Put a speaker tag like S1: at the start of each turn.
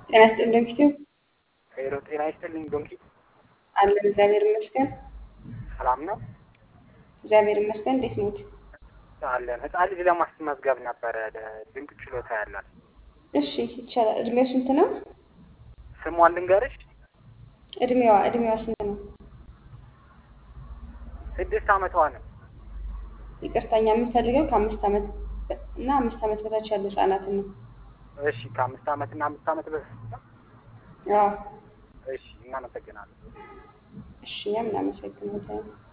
S1: ጤና ይስጥልኝ ፊቱ
S2: ሄሎ ጤና ይስጥልኝ ዶንኪ
S1: አለን። እግዚአብሔር ይመስገን።
S2: ሰላም ነው
S1: እግዚአብሔር ይመስገን። እንዴት ኖት?
S2: አለን። ህፃን ልጅ ለማስመዝገብ ነበረ ድንቅ ችሎታ ያላት።
S1: እሺ ይቻላል። እድሜው ስንት ነው?
S2: ስሟን ልንገርሽ፣
S1: እድሜዋ እድሜዋ ስንት ነው?
S2: ስድስት አመቷ ነው።
S1: ይቅርታኛ የምንፈልገው ከአምስት ዓመት በ- እና አምስት ዓመት በታች ያሉ ህጻናትን ነው።
S2: እሺ ከአምስት አመት እና አምስት አመት በፊት ነው።
S1: አዎ
S2: እሺ እናመሰግናለን።
S1: እሺ እኛም እናመሰግናለን።